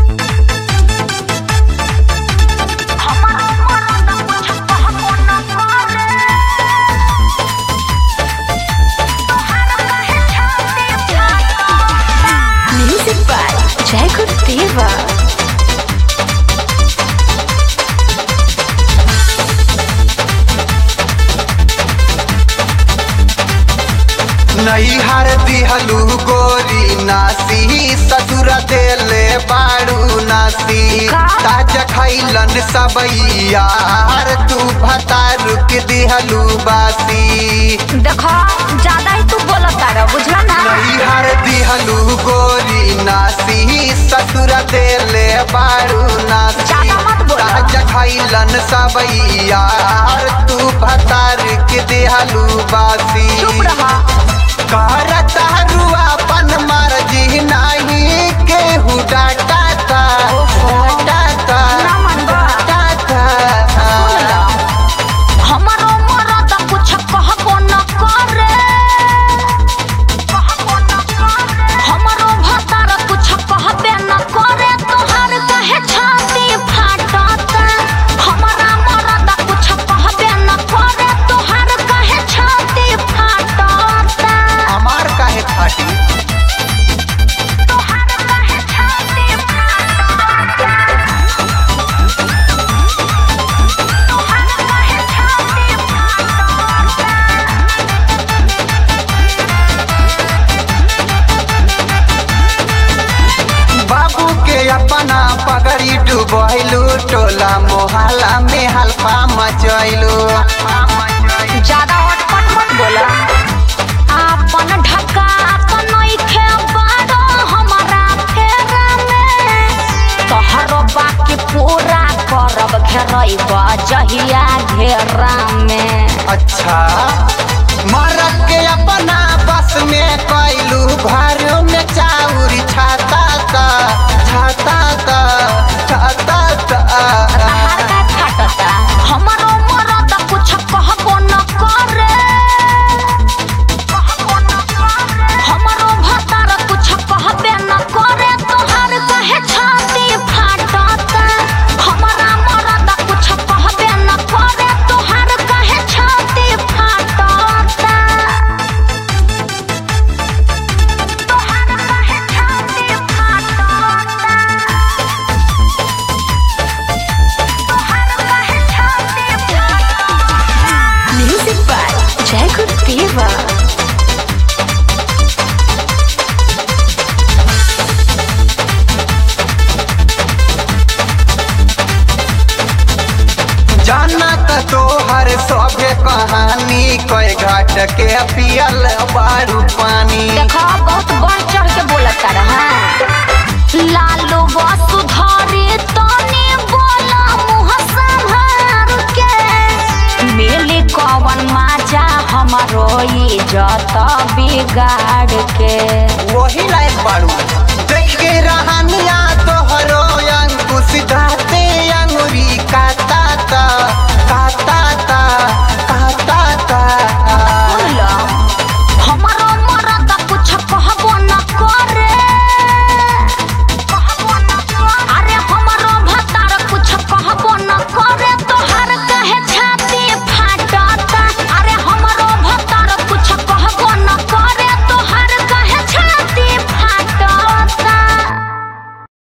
Music by Jacob Diva. नैहर दिहलू गोरी नासी ससुर देले बाड़ू नासी का? ताज खैलन सबैयार तू भता रुक दिहलू बासी देखो ज्यादा ही तू बोलत तारा बुझला ना नैहर दिहलू गोरी नासी ससुर देले बाड़ू नासी ज्यादा मत बोलो। ताज खैलन सबैयार तू भता रुक दिहलू बासी चुप रहा करता अपन मर्जी नहीं केहू डांटा डांटा ना मनबा। डांटा हमारो मरद कुछ कहबो न करे हमारो भतार कुछ कहबे न करे तोहार कहे छाती फाटत हमारा मरद कुछ कहबे न करे तोहार कहे छाती फाटत हमार काहे फाटी तोहार कहे छाती फाटत तोहार कहे छाती फाटत बाबू के अपना पगड़ी डुबैलू टोला मोहल्ला में हल्फा मचैलू ज्यादा अटपट मत बोला आपन ढका अपन नइखे बारो हमारा फेरा में तोहरो बाकी पूरा करब घेरैब जहिया घेरा में अच्छा मरद के अपना बस में कैलू घर में चाउर छाता ता छाता ता छाता ता तहार का फाटता हमारो मरद कुछ कहबो न करे हमारो भतार कुछ कहबे न करे तोहार कहे छाती फाटता हमारा मरद कुछ कहबे न करे तोहार कहे छाती फाटता तोहार कहे छाती फाटता Music by Jacob Diva. जाना त तोहर सभे कहानी कई घाट के पियल बारू पानी देखो बहुत बढ़ चढ़ के बोलत रहा लालू वसुधारी तनी बोला मुँह संभार के मिली कवन माजा हमारो इज्जत बिगाड़ के वही लायक बारू देख के रहन